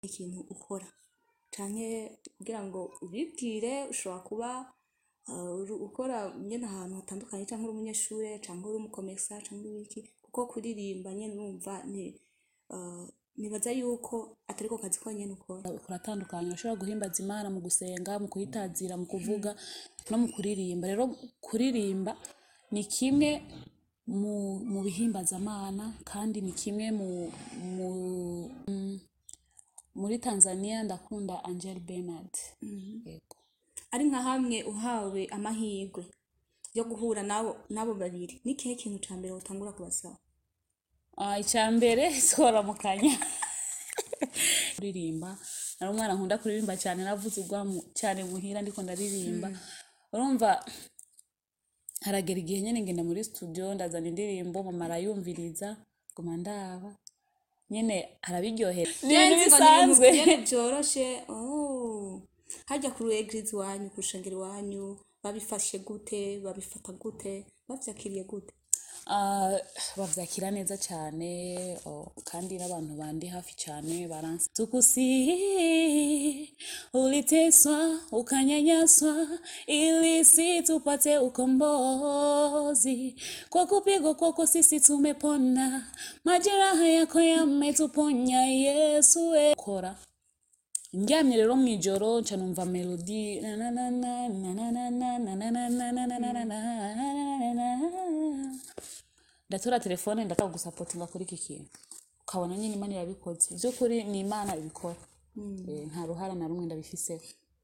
ikintu ukora canke kugira ngo ubibwire ushobora kuba uh, uru- ukora nyene ahantu hatandukanye canke uri umunyeshure canke uri umukomesa canke uri iki kuko kuririmba nyene numva ni uh, nibaza yuko atari ko kazi konyene ukora kuratandukanye urashobora guhimbaza imana mu gusenga mu kuyitazira mu kuvuga no mu kuririmba rero kuririmba ni kimwe mu, mu bihimbazamana kandi ni kimwe mu, mu mm, muri tanzania ndakunda angel bernard yego ari nka hamwe uhawe amahirwe yo guhura nabo nabo babiri ni kihe kintu ca mbere wotangura kubasaba Ah, icya mbere soramukanya kuririmba nari umwana nkunda kuririmba cyane navuze ubwamu cyane muhira ndiko ndaririmba urumva haragera igihe nyene ngenda muri studio ndazana indirimbo mama arayumviriza nguma ndaba nyene arabiryohera ni ibintu bisanzwe nyene vyoroshe oh. harya kuri eglise iwanyu ku rushengero iwanyu babifashe gute babifata gute bavyakiriye gute Ah, bavyakira neza cyane oh, kandi n'abantu bandi hafi cyane baransi tukusihi uliteswa ukanyanyaswa ili si tupate ukombozi kwa kupigwa kwako sisi tumepona majeraha yako yametuponya yesu we kora ndyamye rero mu ijoro nca numva melodi na na na na na na na na na na na na na na na na na na ndatora telefone ndashaka gusapotinga kuri iki kintu ukabona nyine imana irabikoze by'ukuri ni imana ibikora Eh, nta ruhara na rumwe ndabifiseho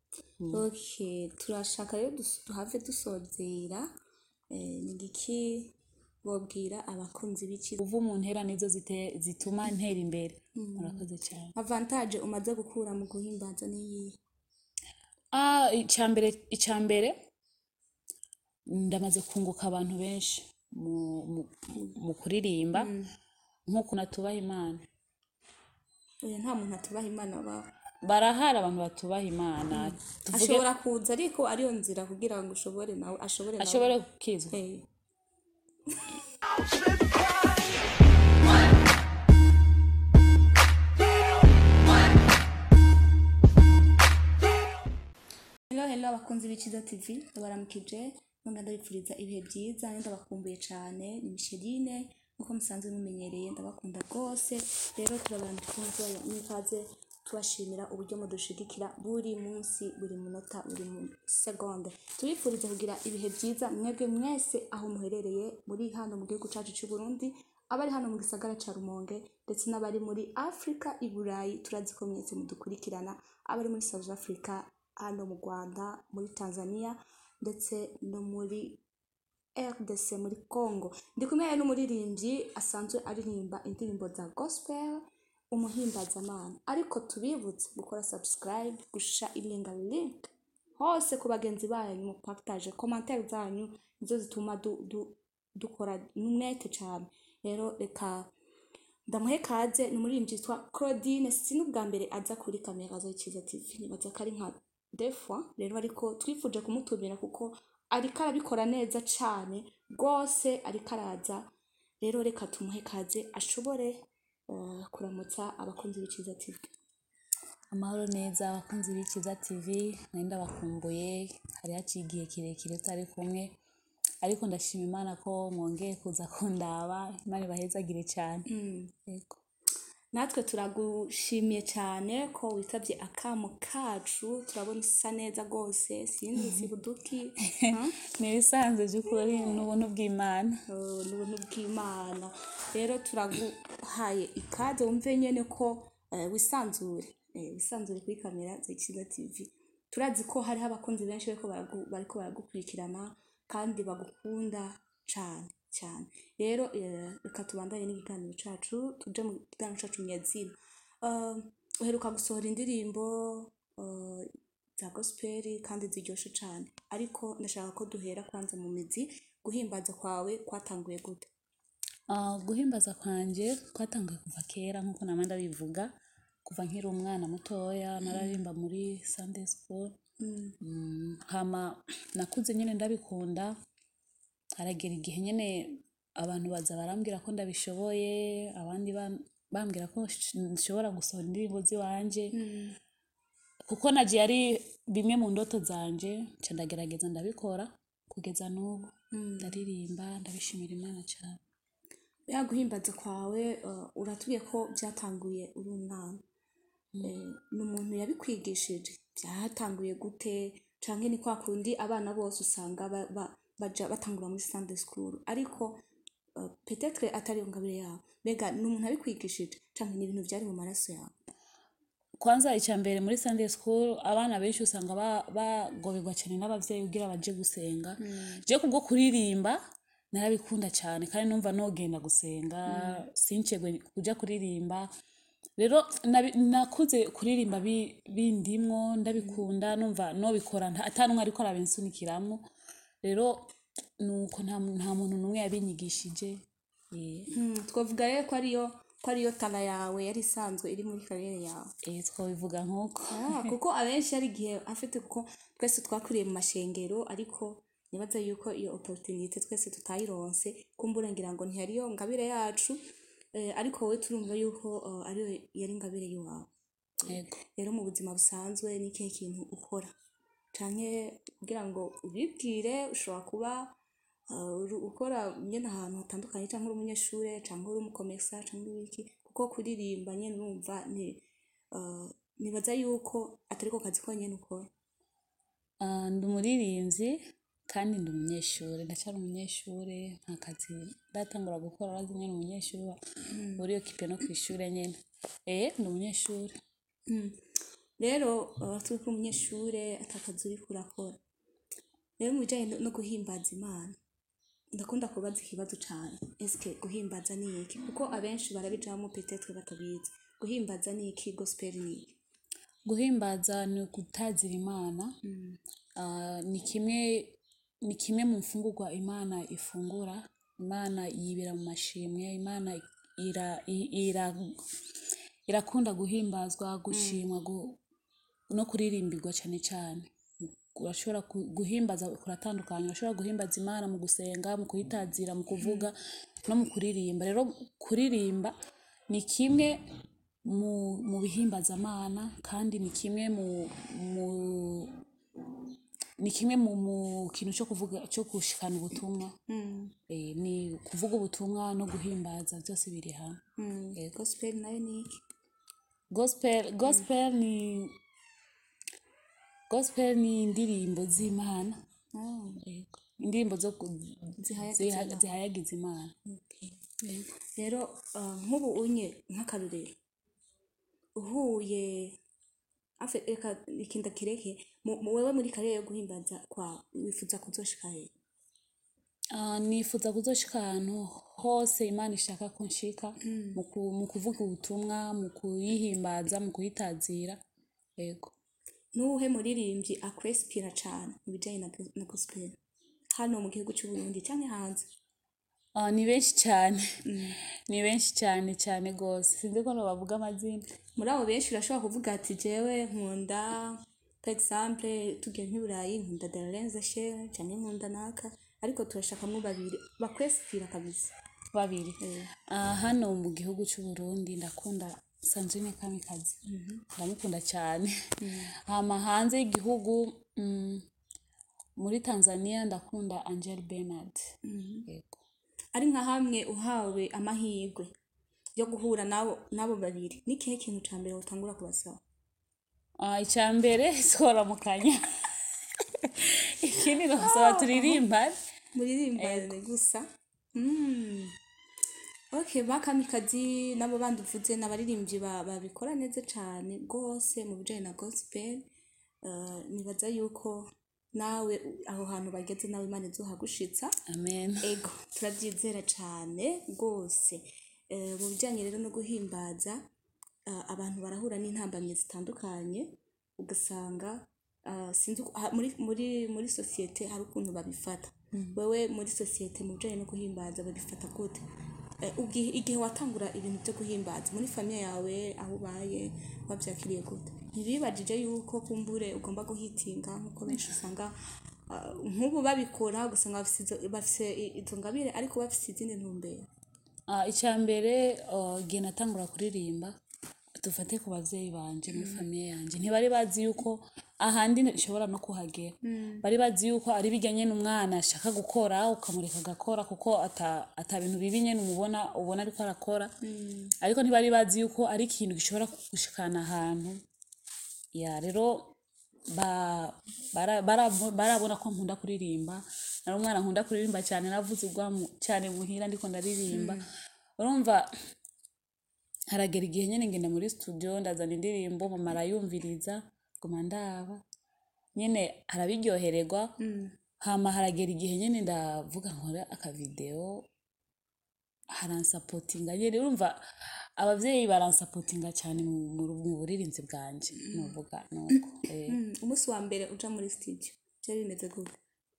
okay turashaka rero dus- duhave dusozera eh, ni igiki bobwira abakunzi b'iki uva mu ntera nizo zite- zituma ntera imbere murakoze cyane avantage umaze gukura mu guhimbaza niyihe Ah, icyambere icyambere ndamaze kunguka abantu benshi mu, mu, mu kuririmba nk'uko natubaha imana oya nta muntu atubaha imana baho barahari abantu batubaha imana tuvuge ashobora kuza ariko ariyo nzira kugira ngo ushobore nawe ashobore nawe ashobore gukizwa Eh. Hello hello abakunzi b'ikiza TV ndabaramukije nonga ndabipfuriza ibihe byiza kandi ndabakumbuye cyane ni Micheline nkuko musanzwe mumenyereye ndabakunda rwose rero turabaramukije n'ikaze tubashimira uburyo mudushigikira buri munsi buri munota buri mu segonde tubifuriza kugira ibihe byiza mwebwe mwese aho muherereye muri hano mu gihugu cyacu cy'u Burundi abari hano mu gisagara ca Rumonge ndetse n'abari muri Afrika i Burayi turazi ko mwese mudukurikirana abari muri South Africa hano mu Rwanda muri Tanzania ndetse no muri RDC muri Congo ndi kumwe n'umuririmbyi asanzwe aririmba indirimbo za gospel umuhimbazamana ariko tubibutse gukora subscribe gusha ilinga link hose ku bagenzi banyu mupartage commentaire zanyu nizo zituma du, du, dukora umwete cyane rero reka ndamuhe kaze ni umuririmbyi yitwa Claudine si n'ubwa mbere aza kuri kamera za Ikiza TV nibaza ko ari nka deux fois rero ariko twifuje kumutumira kuko ariko arabikora neza cyane rwose ariko araza rero reka tumuhe kaze ashobore eh, kuramutsa abakunzi b'Ikiza TV amahoro neza abakunzi b'ikiza tv nari ndabakumbuye hari haciye igihe kirekire tutari kumwe ariko ndashima imana ko mwongeye kuza kundaba imana ibahezagire cyane yego natwe turagushimiye cyane ko witabye akamo kacu turabona usa neza rwose sinzi si buduki huh? ni ibisanzwe by'ukuri ni ubuntu bw'imana Oh, ni ubuntu bw'imana rero turaguhaye ikaze wumve nyene ko eh, wisanzure eh, wisanzure kuri kamera za Ikiza TV turazi ko hariho abakunzi benshi bariko baragu- bariko baragukurikirana kandi bagukunda cane cyane rero eh, reka tubandanye n'ikiganiro cacu tuje mu kiganiro cacu nyazina uh, uheruka gusohora indirimbo uh, za gospel kandi ziryoshe cane ariko ndashaka ko duhera kwanza mu mizi guhimbaza kwawe kwatanguye gute Ah, guhimbaza kwanjye kwatanguye kuva kera nk'uko nama ndabivuga kuva nkiri umwana mutoya nararimba muri sunday school Mm, hama nakuze nyine ndabikunda haragera igihe nyine abantu baza barambwira ko ndabishoboye abandi ba- bambwira ko sh- nshobora gusohora indirimbo z'iwanje kuko nagiye ari bimwe mu ndoto zanje nca ndagerageza ndabikora kugeza n'ubu ndaririmba ndabishimira imana cyane ya guhimbaza kwawe uh, uratubwiye ko byatanguye uri umwana Eh, ni umuntu yabikwigishije byatanguye gute canke ni kwa kundi abana bose usanga ba- ba- baja batangura muri sunday school ariko uh, petetre atari yo ngabire yabo mbega ni umuntu yabikwigishije canke ni ibintu vyari mu maraso yawe kwanza icya mbere muri sunday school abana benshi usanga ba- bagoberwa cyane n'abavyeyi kugira baje gusenga je kubwo kuririmba narabikunda cyane kandi numva nogenda gusenga sincegwe kuja kuririmba rero nabi- nakuze kuririmba bi- bindimwo ndabikunda numva nobikora nta- ata n'umwe ariko arabinsunikiramwo rero nuko nta mu- nta muntu n'umwe yabinyigishije Eh, Hmm, twavuga rero ko ariyo ko ariyo tara yawe yari isanzwe iri muri kariyeri yawe eh, twobivuga nk'uko Ah, kuko abenshi hari igihe afite kuko twese twakuriye mu mashengero ariko nibaza yuko iyo opportunité twese tutayironse kumbura ngira ngo ntiyariyo ngabire yacu eh, ariko wowe turumva yuko uh, ariyo yari ngabire y'iwawe yego rero mu buzima busanzwe ni ikihe kintu ukora canke kugira ngo ubibwire ushobora kuba uh, uru- ukora nyene ahantu hatandukanye canke uri umunyeshure canke uri umukomesa canke uri iki kuko kuririmba nyene urumva ni uh, nibaza yuko atari ko kazi konyene ukora Ah, ndi umuririmbyi kandi ndi umunyeshuri ndacyari umunyeshuri nta kazi ndatangura gukora urazi nyine umunyeshuri uri okipe no ku ishuri nyine eh ndi umunyeshuri Mm. rero uh, turi ko umunyeshure atakazi uriko urakora rero mu bijanye no- no guhimbaza imana ndakunda kubaza ikibazo cane eske guhimbaza ni iki kuko abenshi barabijamo petetre batabizi guhimbaza ni iki gospel ni iki guhimbaza ni ugutazira imana Ah, ni kimwe ni kimwe mu mfungurwa imana ifungura imana yibera mu mashimwe imana ira, i- ira, irakunda guhimbazwa gushimwa gu, no kuririmbirwa cyane cyane urashobora ku- guhimbaza kuratandukanye urashobora guhimbaza imana mu gusenga mu kuyitazira mu kuvuga no mu kuririmba rero kuririmba ni kimwe mu, mu bihimbaza kandi ni kimwe mu, mu ni kimwe mu, mu kintu cyo kuvuga cyo gushikana ubutumwa eh, ni kuvuga ubutumwa no guhimbaza byose biri hamwe Mm. gospel nayo ni iki gospel gospel ni gospel ni indirimbo z'imana Ah, Yego. indirimbo zo ku- Zihayagiza ziha- Imana. zihayagiza imana okay. rero uh, nk'ubu unye nk'akarorero uhuye afe reka ikinda kireke mu- mu- wewe muri karere yo guhimbaza kwawe wifuza kuzoshika hehe Ah, nifuza kuzoshika ahantu hose imana ishaka ko nshika mu ku- mu kuvuga ubutumwa mu kuyihimbaza mu kuyitazira yego nuwuhe muririmbyi akwesipira cane mu bijanye na, go- na gospel hano mu gihugu c'u Burundi canke hanze Ah, ni benshi cyane ni benshi cyane cyane rwose sinzi ko bavuga amazina muri abo benshi urashobora kuvuga ati jewe nkunda par exemple tugiye nk'iburayi nkunda Darlene Share canke nkunda naka ariko turashakamwo babiri bakwesipira kabisa babiri Ah, hano mu gihugu cy'u Burundi ndakunda Sandrine Kamikazi ndamukunda cyane hama hanze y'igihugu mm, muri Tanzania ndakunda Angel Bernard yego ari nka hamwe uhawe amahirwe yo guhura nabo nabo babiri ni kihe kintu ca mbere utangura kubasaba Ah, icya mbere tworamukanya ikindi nabasaba turirimbane muririmbane gusa Mm. ok bakamikazi nabo bandi uvuze ni abaririmbyi ba- babikora neza cane rwose mu bijanye na gospel Uh, nibaza yuko nawe u- aho hantu bageze nawe imana izohagushitsa amen ego turabyizera cyane rwose Eh, mu bijyanye rero no guhimbaza ah, abantu barahura n'intambamyi zitandukanye ugasanga ah, sinzi uko- ah, muri muri muri sosiyete hari ukuntu babifata wewe muri sosiyete mu bijyanye no guhimbaza babifata gute Eh, ubwi- igihe watangura ibintu byo guhimbaza muri famiye yawe aho ubaye wabyakiriye gute ntibibajije yuko kumbure ugomba guhitinga nk'uko benshi usanga ah, nk'ubu babikora ugasanga bafise izo- bafise i- izo ngabire ariko bafise izindi ntumbero Ah, icya mbere ah, igihe natangura kuririmba dufate ku babyeyi banje muri famiye yanjye ntibari bazi yuko ahandi nshobora no kuhagera bari bazi yuko ari bijya nyine umwana ashaka gukora ukamureka agakora kuko ata, ata bintu bibi nyine umubona ubona ariko arakora ariko ntibari bazi yuko ari ikintu gishobora gushikana ahantu ya rero ba- bara- bara- barabona ko nkunda kuririmba nari umwana nkunda kuririmba cyane navuze ubwamu cyane muhira ndiko ndaririmba urumva haragera igihe nyine ngenda muri studio ndazana indirimbo mama arayumviriza guma ndaba nyine arabiryohererwa hama haragera igihe nyine ndavuga nkora akavideo haransapotinga nyine urumva abavyeyi baransapotinga cyane mu, mu, mu buririnzi bwanje nuvuga nuko eh. Mm, umunsi wa mbere uja muri studio byari bimeze gute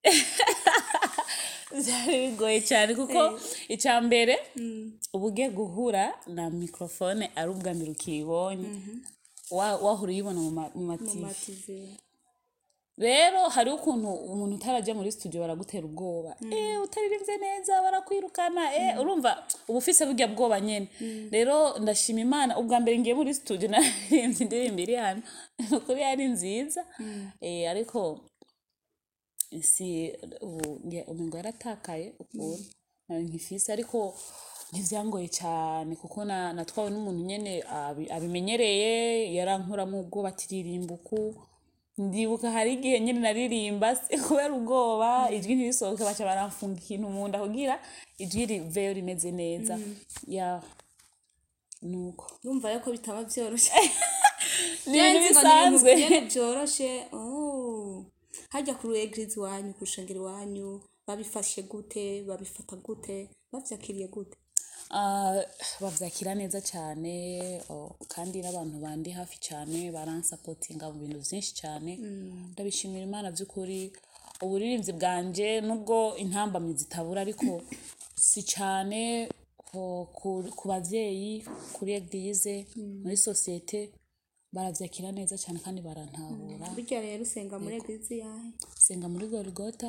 byari bigoye cyane kuko icya mbere uba ugiye guhura na mikorofone ari ubwa mbere ukiyibonye wa- wahora uyibona mu ma- mu mu mativi mativi rero hariho ukuntu umuntu utarajya muri studio baragutera ubwoba eh utaririmbye neza barakwirukana eh urumva uba ufise burya bwoba nyene rero ndashima imana ubwa mbere ngiye muri studio naririmbye indirimbo iri hano ukuri yari nziza eh ariko si ubu nge- umengo yaratakaye ukuntu nari nkifise ariko ntivyangoye cyane kuko na- natwawe n'umuntu nyene abi- abimenyereye yarankuramo ubwoba atiririmba uku ndibuka hari igihe nyine naririmba se kubera ubwoba ijwi ntirisohoke baca baramfunga ikintu mu nda kugira ijwi riveyo rimeze neza ya nuko urumva yuko bitaba byoroshye ni ibintu Nzi ngo bisanzwe ni ibintu byoroshe oh. hajya kuri egirizi iwanyu ku rushengero iwanyu babifashe gute babifata gute babyakiriye gute Ah, bavyakira neza cyane oh, kandi n'abantu bandi hafi cyane baransapotinga mu bintu byinshi cyane ndabishimira imana by'ukuri uburirimbyi bwanje nubwo intambamyi zitabura ariko si cyane ku- ku- ku babyeyi kuri eglize muri sosiyete baravyakira neza cyane kandi barantahura burya rero usenga muri egirizi yawe senga muri gorigota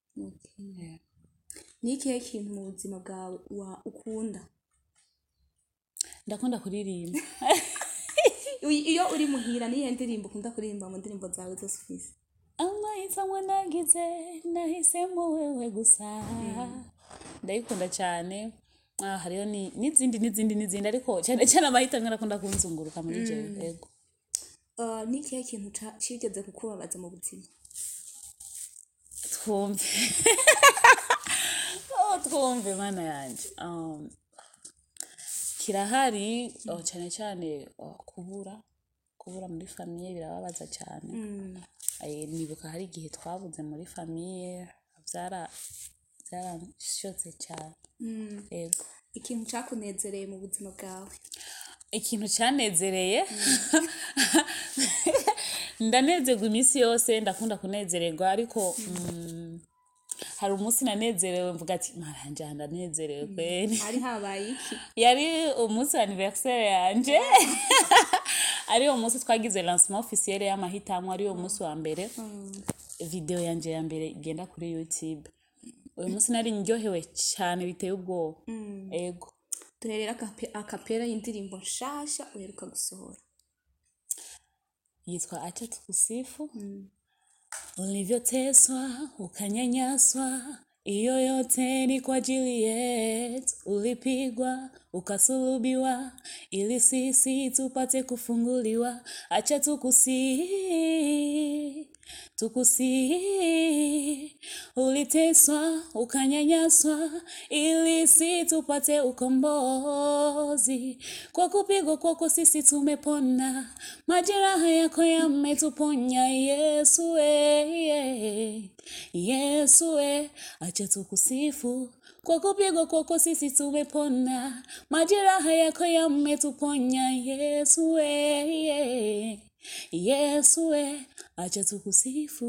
ni ikihe kintu mu buzima bwawe wa- ukunda ndakunda kuririmba Uy- iyo uri muhira niyo ndirimbo ukunda kuririmba mu ndirimbo zawe zose ufise amahitamo nagize nahisemo wewe gusa ndayikunda cyane ah, hariho ni- n'izindi n'izindi n'izindi ariko cyane cyane amahitamo arakunda kunzunguruka muri jewe yego Uh, ni ikihe kintu ca- cigeze kukubabaza mu buzima twumve oh, twumve mana yanjye um, kirahari oh, cyane cyane oh, kubura kubura muri famiye birababaza cyane Eh, nibuka hari igihe twabuze muri famiye byara byarashotse cyane yego ikintu cakunezereye mu buzima bwawe ikintu cyanezereye ndanezerwa iminsi yose ndakunda kunezererwa ariko mm, hari umunsi nanezerewe mvuga ati maranje aha ndanezerewe kweri hari habaye iki yari umunsi wa anniversaire yanje ari uwo munsi twagize lancement officiel y'amahitamo ari wo munsi wa mbere video yanje ya mbere igenda kuri youtube uyu munsi nari ndyohewe cyane biteye ubwoba ego turerera akape- akapera y'indirimbo nshasha uheruka gusohora yitwa acha tukusifu ulivyoteswa ukanyanyaswa iyo yote ni kwa ajili yetu ulipigwa ukasulubiwa ili sisi tupate kufunguliwa acha tukusi tukusi uliteswa ukanyanyaswa ili si tupate ukombozi kwa kupigwa kwako sisi tumepona majeraha yako yametuponya yesu e, yesu e, acha tukusifu kwa kupigwa kwako sisi tumepona majeraha yako yametuponya yesu e, yesu e, acha tukusifu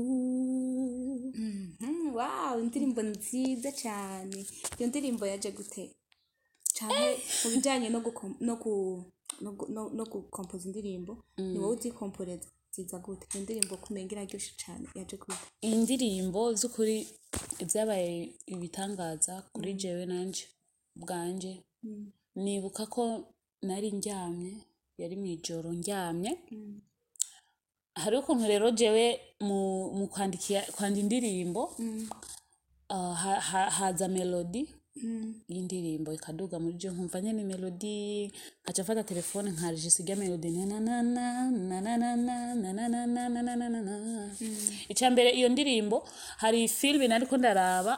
Mhm, wow indirimbo nziza cyane iyo ndirimbo yaje gute cyane mu bijyanye no gukom- no ku- no gu- no- no gukompoza indirimbo ni wowe uzikomporeza ziza gute iyo ndirimbo kumenga iraryoshye cyane yaje gute iyi ndirimbo z'ukuri ibyabaye ibitangaza kuri jewe nanje bwanje nibuka ko nari ndyamye yari mu ijoro ndyamye hariho ukuntu rero jewe mu, mu kwandikia kwanda indirimbo ah, ha, ha, haza melodi y'indirimbo ikaduga muri je nkumva nyene melodi nkaca mfata telefone nkarijisa irya melodi nananana nananana nananana nananana ica mbere iyo ndirimbo hari filime nariko ndaraba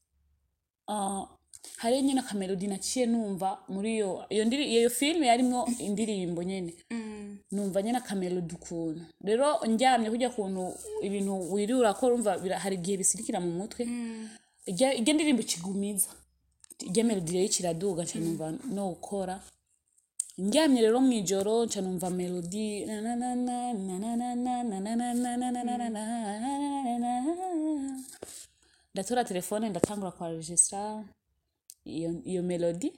ah, hariyo nyene akamelodi naciye numva muri iyo iyo ndiri iyo filime yarimwo indirimbo nyene numva nyene akamelodi ukuntu rero ndyamye kurya kuntu ibintu wiriwe urakora urumva bira- hari igihe bisirikira mu mutwe irya irya ndirimbo ikigumiza irya melodi rero ikiraduga nca numva no gukora ndyamye rero mu ijoro nca numva melodi nananana, nananana, nananana, nananana. ndatora telefone ndatangura kwaregistra iyo, iyo melodi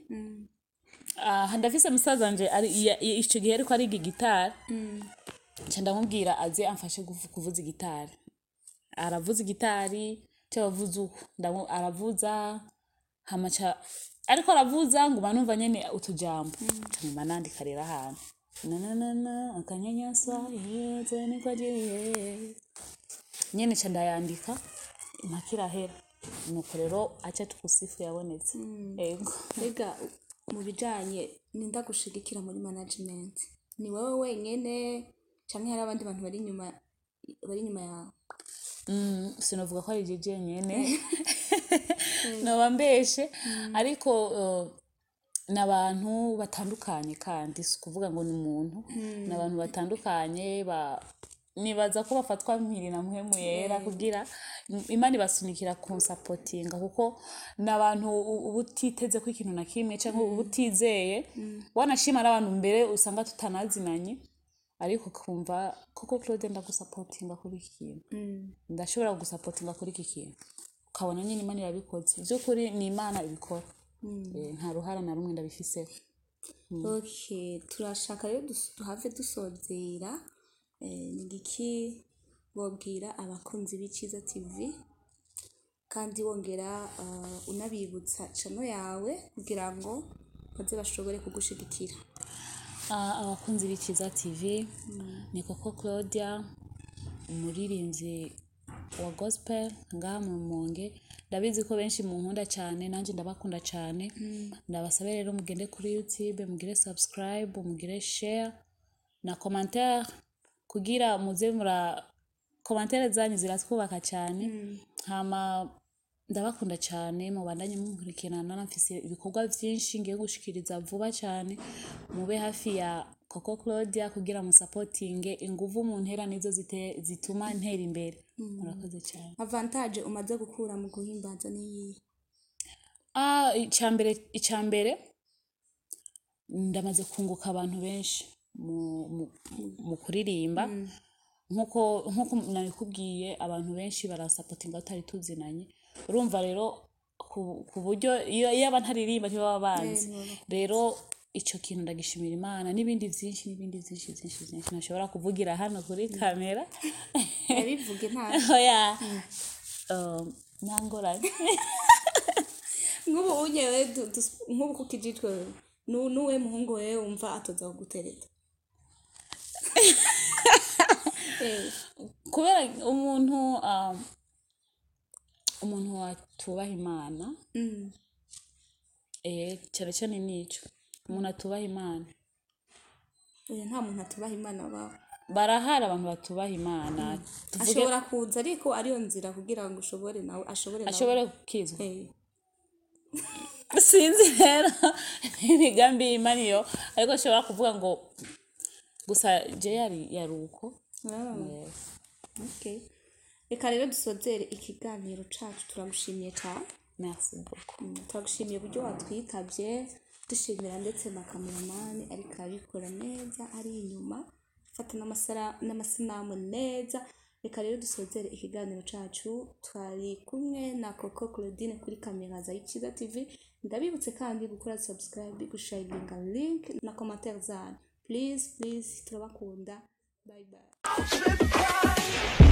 aha ndafise musaza wanje ari ya- ya- ico gihe ariko ariga gitari nca ndamubwira aze amfashe kuvu- kuvuza igitari aravuza igitari cyabavuza uko ndamu- aravuza hamaca ariko aravuza nguma numva nyene utujambo ncamuma nandika rero ahantu nananana akanyanyasa iheze niko agiye nyene ca ndayandika impaka irahera nuko rero aca tukusifu yabonetse ego mbega mu bijanye ninda gushigikira muri management ni wowe wenyene canke hari abandi bantu bari inyuma bari inyuma yawe Mm, sinovuga ko ari je jenyene noba mbeshe ariko uh, ni abantu batandukanye kandi si ukuvuga ngo ni umuntu ni abantu batandukanye ba nibaza ko bafatwa mpiri na muhemu yera kugira imana ibasunikira kunsapotinga kuko ni abantu u- uba utiteze ko ikintu na kimwe cyangwa uba utizeye wanashima ari abantu mbere usanga tutanazinanye ariko ukumva koko claude ndagusapotinga kuri iki kintu ndashobora gusapotinga kuri iki kintu ukabona nyine imana irabikoze by'ukuri ni imana ibikora Eh, nta ruhara na rumwe ndabifiseho okay turashaka rero dus- duhave dusozera eh, ni igiki wobwira abakunzi b'icyiza tv kandi wongera uh, unabibutsa cano yawe kugira ngo baze bashobore kugushigikira Ah, abakunzi b'ikiza tv ni koko claudia umuririmbyi wa gospel ngaha mu rumonge ndabizi ko benshi munkunda cyane nanjye ndabakunda cyane ndabasabe rero mugende kuri youtube mugire subscribe mugire share na commentaire kugira muze mura commentaire zanyu ziratwubaka cyane hama ndabakunda cyane mubandanye munkurikirana mfise ibikorwa byinshi ngiye gushikiriza vuba cyane mube hafi ya Coco Claudia kugira musapotinge inguvu mu ntera nizo zite- zituma ntera imbere murakoze cyane avantage umaze gukura mu guhimbaza niyihe ah icyambere icyambere ndamaze kunguka abantu benshi mu, mu, mu kuririmba nkuko nkuko nabikubwiye abantu benshi barasapotinga tutari tuzinanye urumva rero ku, ku buryo iyo iyo aba ntaririmba ntibaba banzi rero icyo kintu ndagishimira imana n'ibindi byinshi n'ibindi byinshi byinshi byinshi ntashobora kuvugira hano kuri kamera yabivuge nta oya um, nta ngorane nk'ubu unyewe du- dus- nk'ubu kuko ijitwe nu- nuwe muhungu wewe wumva atoza kugutereta Eh, kubera umuntu um, umuntu watubaha imana mm, eh cyane cyane nico umuntu atubaha imana oya, nta muntu atubaha imana bawe barahari abantu batubaha imana tuvuge ashobora kuza ariko ariyo nzira kugira ngo ushobore nawe ashobore nawe ashobore kukizwa Eh, sinzi rero imigambi y'imana iyo ariko ashobora kuvuga ngo gusa je yari yari uko ah, Yes. okay. reka rero dusozere ikiganiro cacu turagushimiye cyane merci beaucoup Mm, turagushimiye uburyo watwitabye dushimira ndetse na kameramani ariko arabikora neza ari inyuma afata n'amasara- n'amasanamu neza reka rero dusozere ikiganiro cacu twari kumwe na coco claudine kuri kamera za ikiza tv ndabibutse kandi gukora subscribe gusharinga link na commentaire zanyu please please turabakunda bye bye